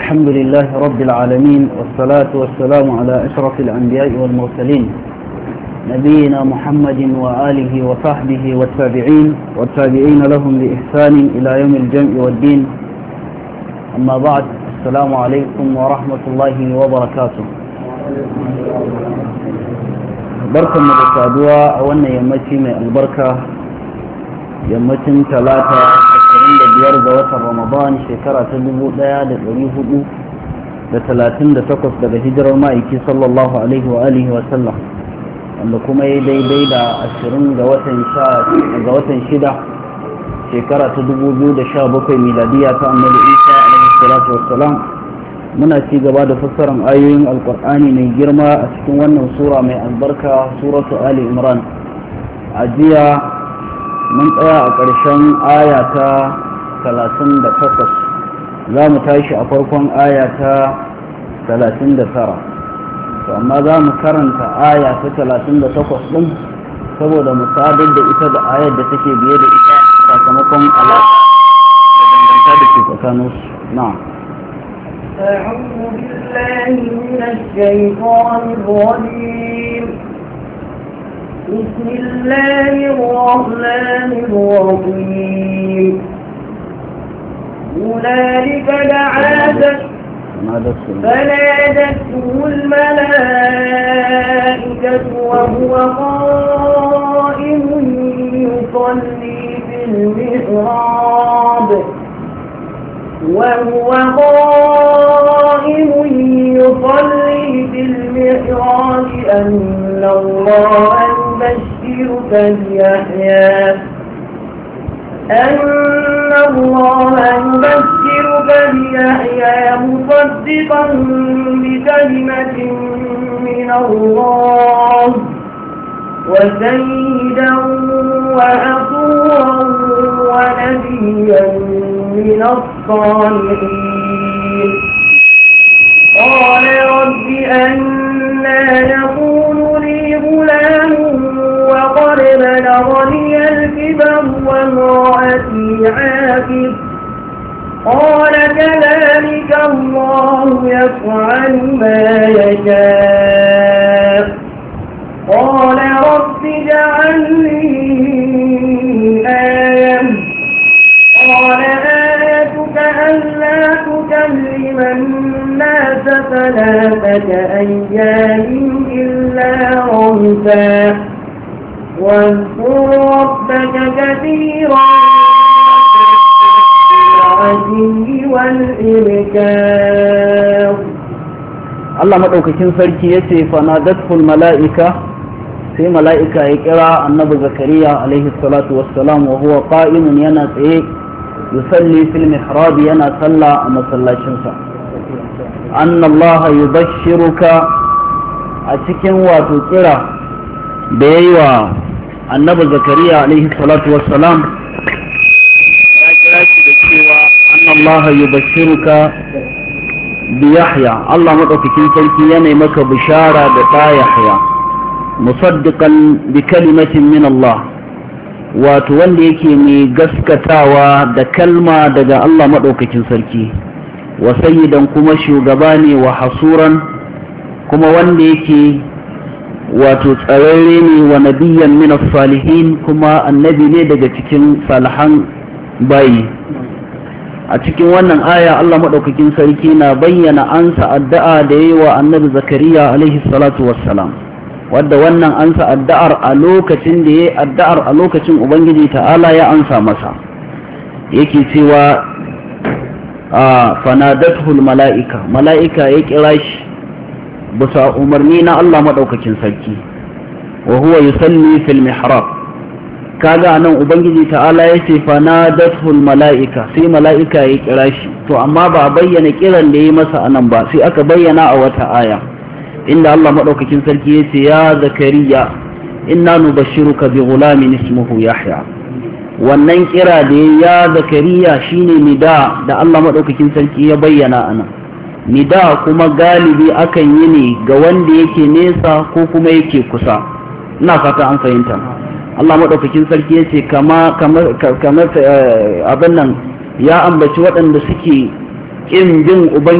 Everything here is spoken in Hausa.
الحمد لله رب العالمين والصلاة والسلام على أشرف الأنبياء والمرسلين نبينا محمد وآله وصحبه والتابعين والتابعين لهم بإحسان إلى يوم الجمع والدين أما بعد السلام عليكم ورحمة الله وبركاته بركة مدسادوا أولنا يمتي من البركة يمتي ثلاثة ashirin da biyar ga watan ramadan shekara ta dubu ɗaya da ɗari hudu da talatin da takwas daga hijirar ma'aiki sallallahu alaihi wa alihi wa sallam wanda kuma ya daidai da ashirin ga watan ga watan shida shekara ta dubu biyu da sha bakwai miladiya ta annabi isa alaihi salatu wassalam muna ci gaba da fassarar ayoyin alkur'ani mai girma a cikin wannan sura mai albarka suratu ali imran a jiya mun tsaya a ƙarshen aya ta 38 za mu tashi a farkon aya ta 39 to amma za mu karanta aya ta 38 ɗin saboda mu sadar da ita da ayar da take biye da ita sakamakon alaƙa da danganta da ke tsakaninsu na أعوذ بالله من الشيطان الرجيم بسم الله الرحمن الرحيم هنالك دعا فنادته الملائكة وهو قائم يصلي في المحراب وهو قائم يصلي في المحراب أن الله يبشرك بيحيى أن الله يبشرك بيحيى مصدقا بكلمة من الله وسيدا وحصورا ونبيا من الصالحين قال رب أنا يكون لي غلام وقد بلغني الكبر وامرأتي عاقب قال كذلك الله يفعل ما يشاء قال رب اجعل لي آية قال آيتك ألا تكلم الناس ثلاثة أيام إلا رمسا واذكر ربك كثيرا بالعشي والإبكار Allah maɗaukakin sarki ya ce fanadatul mala'ika sai mala'ika ya kira annabi zakariya alaihi salatu wassalam wa huwa qa'imun yana tsaye yusalli fil mihrab yana sallah a masallacinsa anna Allah yubashshiruka a cikin wato kira da yayi wa annabi zakariya alaihi salatu wassalam ya kira shi da cewa anna Allah yubashshiruka بيحيى الله مدوكين سلكي يني مك بشارة بتا يحيى مصدقا بكلمة من الله وتولي يكي مي غسكتاوا دا كلمة دا الله مدوكين سلكي وسيدا كما شوغباني وحصورا كما وندي يكي wato tsararre ne wa nabiyan min salihin kuma annabi ne daga cikin salihan bayi a cikin wannan aya Allah maɗaukakin sarki na bayyana ansa addu'a da yi wa annabi zakariya alaihi salatu wassalam wadda wannan ansa addu'ar a lokacin da ya yi addu'ar a lokacin ubangiji ta'ala ya ansa masa yake cewa a fanadatul mala'ika mala'ika ya kira shi bisa umarni na Allah maɗaukakin sarki wa huwa yusalli fil mihrab kaga nan ubangiji ta'ala ya ce fanadatul mala'ika sai mala'ika ya kira shi to amma ba a bayyana kiran da ya masa anan ba sai aka bayyana a wata aya inda Allah madaukakin sarki ya ce ya zakariya inna nubashshiruka bi ghulamin ismuhu yahya wannan kira da ya zakariya shine nida da Allah madaukakin sarki ya bayyana anan nida kuma galibi akan yi ne ga wanda yake nesa ko kuma yake kusa ina fata an fahimta Allah maɗaukakin sarki ya ce kamar abin nan ya ambaci waɗanda suke ƙin bin